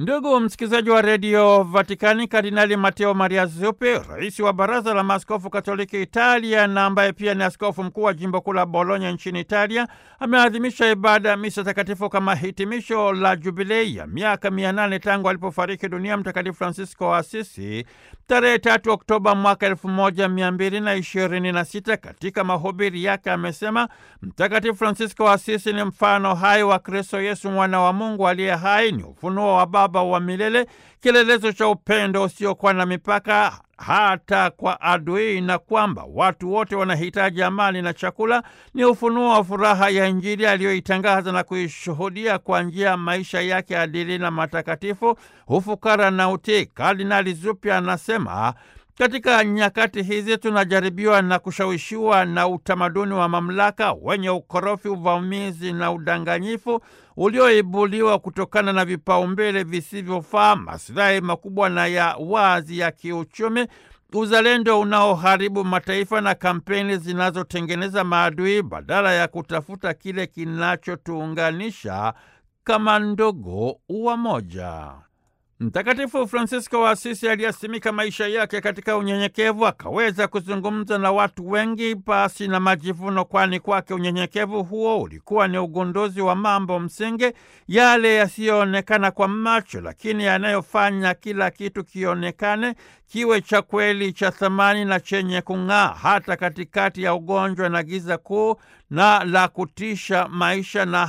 Ndugu msikilizaji wa redio Vatikani, Kardinali Mateo Maria Zuppi, rais wa baraza la maaskofu katoliki Italia na ambaye pia ni askofu mkuu wa jimbo kuu la Bologna nchini Italia, ameadhimisha ibada ya misa takatifu kama hitimisho la jubilei ya miaka mia nane tangu alipofariki dunia Mtakatifu Francisco wa Asisi tarehe tatu Oktoba mwaka elfu moja mia mbili na ishirini na sita. Katika mahubiri yake amesema Mtakatifu Francisco wa Asisi ni mfano hai wa Kristo Yesu, mwana wa Mungu aliye hai, ni ufunuo wa Baba wa milele, kielelezo cha upendo usiokuwa na mipaka hata kwa adui, na kwamba watu wote wanahitaji amani na chakula. Ni ufunuo wa furaha ya Injili aliyoitangaza na kuishuhudia kwa njia ya maisha yake adili na matakatifu, ufukara na utii. Kardinali Zuppi anasema katika nyakati hizi tunajaribiwa na kushawishiwa na utamaduni wa mamlaka wenye ukorofi, uvamizi na udanganyifu ulioibuliwa kutokana na vipaumbele visivyofaa, masilahi makubwa na ya wazi ya kiuchumi, uzalendo unaoharibu mataifa na kampeni zinazotengeneza maadui badala ya kutafuta kile kinachotuunganisha kama ndugu wa moja. Mtakatifu Fransisko wa Asisi aliyasimika maisha yake katika unyenyekevu, akaweza kuzungumza na watu wengi pasi na majivuno, kwani kwake unyenyekevu huo ulikuwa ni ugunduzi wa mambo msingi, yale yasiyoonekana kwa macho, lakini yanayofanya kila kitu kionekane, kiwe cha kweli, cha thamani na chenye kung'aa, hata katikati ya ugonjwa na giza kuu na la kutisha maisha na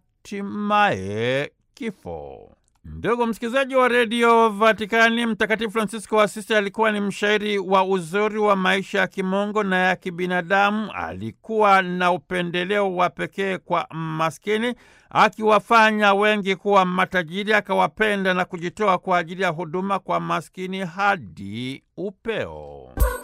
hatimaye kifo. Ndugu msikilizaji wa redio Vatikani, Mtakatifu Fransisko wa Asisi alikuwa ni mshairi wa uzuri wa maisha ya kimungu na ya kibinadamu. Alikuwa na upendeleo wa pekee kwa maskini, akiwafanya wengi kuwa matajiri, akawapenda na kujitoa kwa ajili ya huduma kwa maskini hadi upeo.